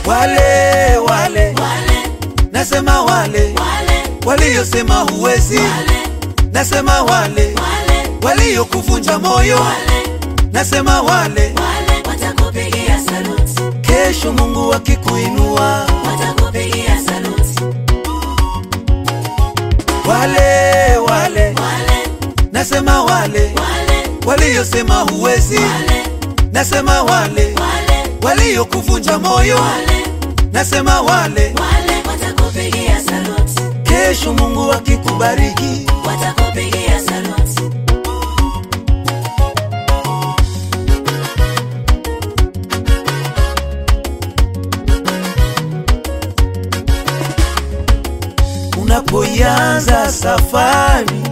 wale wale wale nasema wale wale waliosema huwezi wale nasema wale wale waliokuvunja moyo wale nasema wale wale watakupigia saluti kesho mungu akikuinua watakupigia saluti wale wale wale nasema wale wale waliosema huwezi wale nasema wale wale waliokuvunja moyo wale nasema wale wale watakupigia saluti kesho mungu akikubariki watakupigia saluti unapoianza safari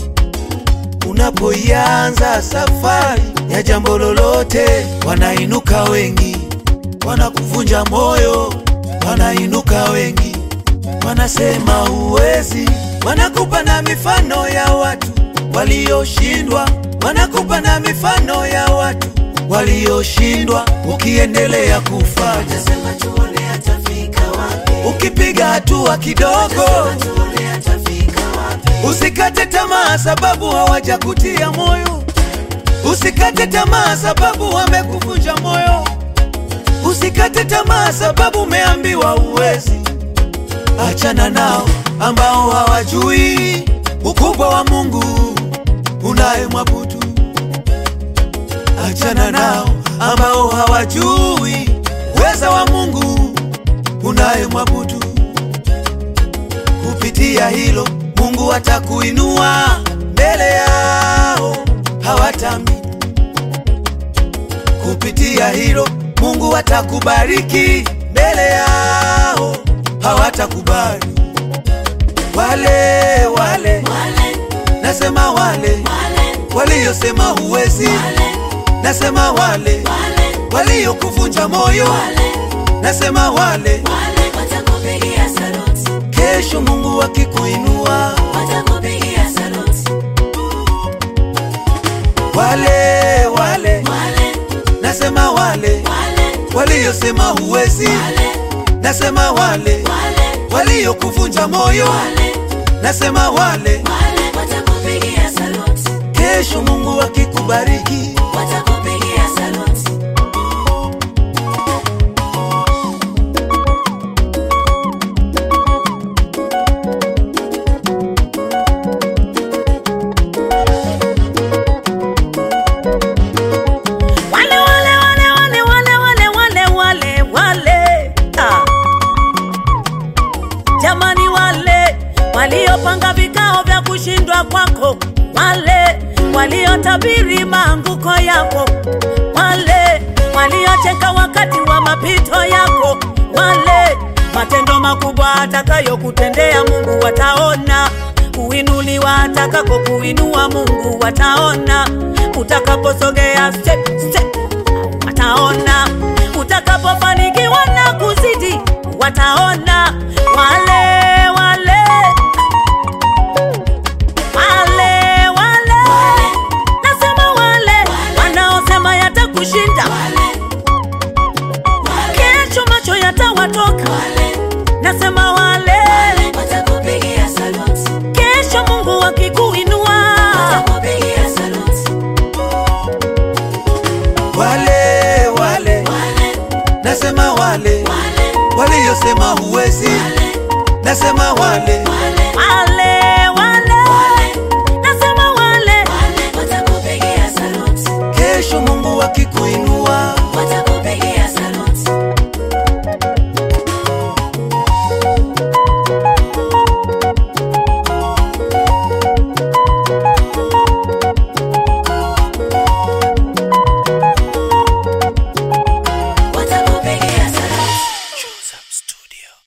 unapoianza safari ya jambo lolote wanainuka wengi wanakuvunja moyo wanainuka wengi wanasema huwezi wanakupa na mifano ya watu walioshindwa wanakupa na mifano ya watu walioshindwa ukiendelea kufanya sema tuone atafika wapi ukipiga hatua kidogo tuone atafika wapi Usikate tamaa sababu hawajakutia moyo. Usikate tamaa sababu wamekuvunja moyo. Usikate tamaa sababu umeambiwa uwezi. Achana nao ambao hawajui ukubwa wa Mungu unayemwabudu. Achana nao ambao hawajui uweza wa Mungu unayemwabudu kupitia hilo mungu atakuinua mbele yao hawatamini kupitia hilo mungu atakubariki mbele yao hawatakubali wale wale wale nasema wale wale waliosema huwezi wale nasema wale wale waliokuvunja moyo wale nasema wale wale watakupigia saluti kesho mungu akikuinua watakupigia saluti wale wale wale nasema wale wale waliosema huwezi wale nasema wale wale waliokuvunja moyo wale nasema wale wale watakupigia saluti kesho mungu akikubariki watakupigia saluti wale wale wale wale wale wale wale wale wale ah. jamani wale waliopanga vikao vya kushindwa kwako wale waliotabiri maanguko yako wale waliocheka wakati wa mapito yako wale matendo makubwa atakayokutendea mungu wataona kuinuliwa atakako kuinua mungu wataona utakaposogea step, step, wataona utakapofanikiwa na kuzidi wataona wale wale wale wale nasema wale wanaosema yatakushinda kesho macho yatawatoka nasema wale watakupigia saluti kesho mungu akikuinua watakupigia saluti wale wale wale nasema wale wale waliosema huwezi wale nasema wale wale wale wale nasema wale wale watakupigia saluti kesho mungu akikuinua